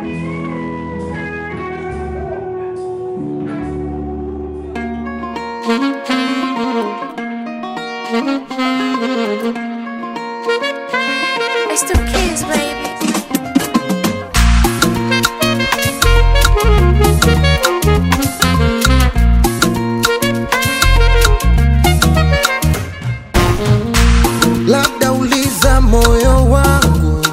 It's the kids, baby. labda uliza moyo wangu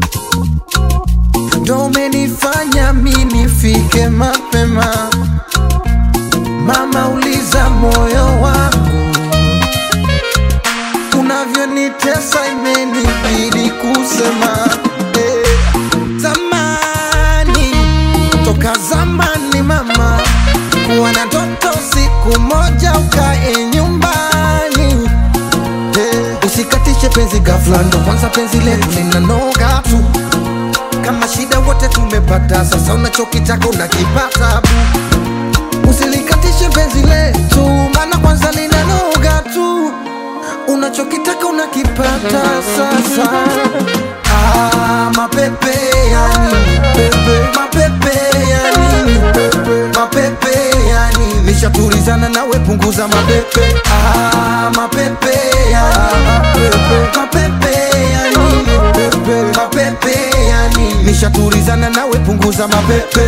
ndo umenifanya mi nifike mapema mama uliza moyo wangu unavyonitesa imenibidi kusema eh. zamani toka zamani mama kuwa na ndoto siku moja ukae nyumbani Eh, usikatishe penzi ghafla, ndo kwanza penzi letu linanoga tu. Kama shida wote tumepata, sasa unachokitaka unakipata bu. Usilikatishe penzi letu, maana kwanza linanoga tu. Unachokitaka unakipata sasa. Ah, mapepe ya nini pepe, mapepe ya nini pepe, mapepe ya nini? Nishatulizana nawe, punguza mapepe. Ah, mapepe ya mapepe, mapepe ya nini pepe, mapepe ya nini? Nishatulizana nawe, punguza mapepe.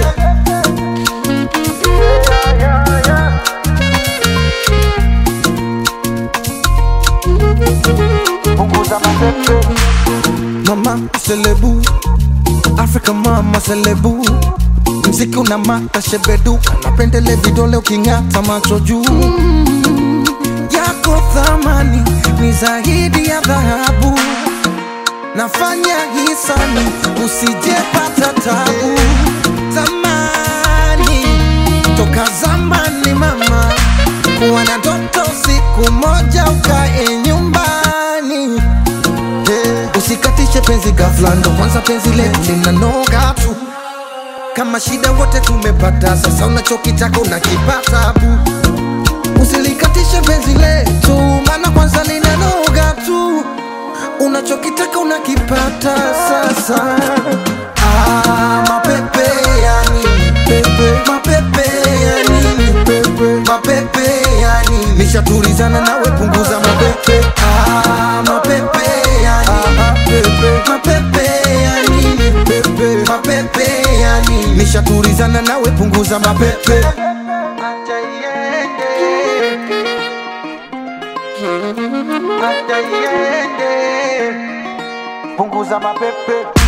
Mama selebu, Africa mama selebu, mziki una mata shebeduka, napendele vidole uking'ata macho juu yako thamani ni zaidi ya dhahabu, nafanya hisani usijepata tabu. Zamani toka zamani mama, kuwa na ndoto siku moja ukae nyumbani Eh, Usikatishe penzi ghafla, ndo kwanza penzi letu linanoga tu. Kama shida wote tumepata, sasa unachokitaka unakipata bu. Usilikatishe penzi letu, maana kwanza linanoga tu. Unachokitaka unakipata sasa. Ah, mapepe ya nini pepe, mapepe ya nini pepe, mapepe ya nini? Nishatulizana nawe, punguza mapepe. Ah, mapepe ya nini pepe, mapepe ya nini pepe, mapepe ya nini? Nishatulizana nawe, punguza mapepe. Acha iende. Acha iende. Punguza mapepe